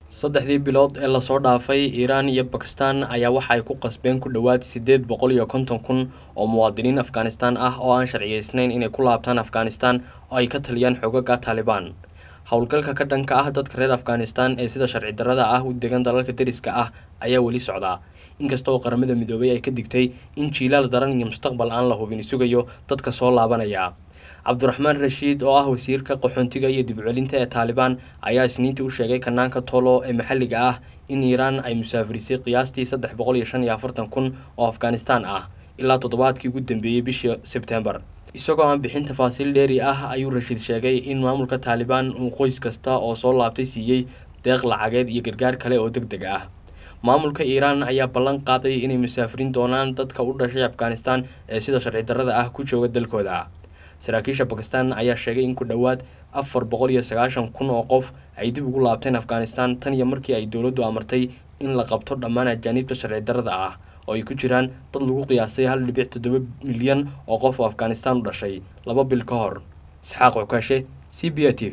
saddexdii bilood ee lasoo dhaafay iiraan iyo bakistan ayaa waxa ay ku qasbeen ku dhowaad siddeed boqol iyo konton kun oo muwaadiniin afghanistan ah oo aan sharciyeysnayn inay ku laabtaan afghanistan oo ay ka taliyaan xogaga taalibaan howlgalka ka dhanka ah dadka reer afghanistan ee sida sharci darrada ah u degan dalalka deriska ah ayaa weli socdaa inkasta oo qaramada midoobay ay ka digtay in jiilaal daran iyo mustaqbal aan la hubin sugayo dadka soo laabanaya cabdiraxmaan rashiid oo ah wasiirka qaxoontiga iyo dibcelinta ee taalibaan ayaa isniintii u sheegay kanaanka tolo ee maxalliga ah in iiraan ay musaafirisay qiyaastii saddex boqol iyo shan iyo afartan kun oo afghanistan ah ilaa toddobaadkii ugu dambeeyey bishii sebtembar isagoo aan bixin tafaasiil dheeri ah ayuu rashiid sheegay in maamulka taalibaan uu qoys kasta oo soo laabtay siiyey deeq lacageed iyo gargaar kale oo deg deg ah maamulka iiraan ayaa ballan qaaday inay musaafirin doonaan dadka u dhashay afghanistan ee sida sharci darrada ah ku jooga dalkooda saraakiisha bakistan ayaa sheegay in ku dhowaad afar boqol iyo sagaashan kun oo qof ay dib ugu laabteen afghanistan tan iyo markii ay dowladdu amartay in la qabto dhammaan ajaaniibta sharci darrada ah oo ay ku jiraan dad lagu qiyaasay hal dhibic toddoba milyan oo qof oo afghanistan u dhashay laba bil ka hor isxaaq cukaashe c b a t v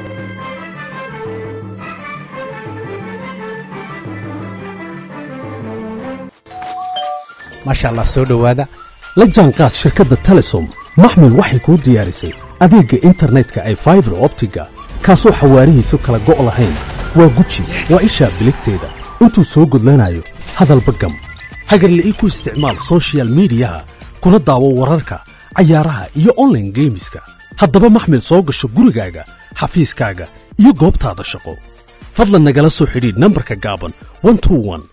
maasha allah soo dhowaada la jaanqaad shirkadda telesom maxmil waxay kuu diyaarisay adeegga internetka ay faibar optiga kaasoo xawaarihiisu kala go' lahayn waa guji waa ishaa biligteeda intuu soo gudlanayo hadalba gam hagarle ii ku isticmaal sochial midiyaha kuna daawo wararka cayaaraha iyo onlaine geemiska haddaba maxmil soo gasho gurigaaga xafiiskaaga iyo goobtaada shaqo fadlan nagala soo xidhiidh nambarka gaaban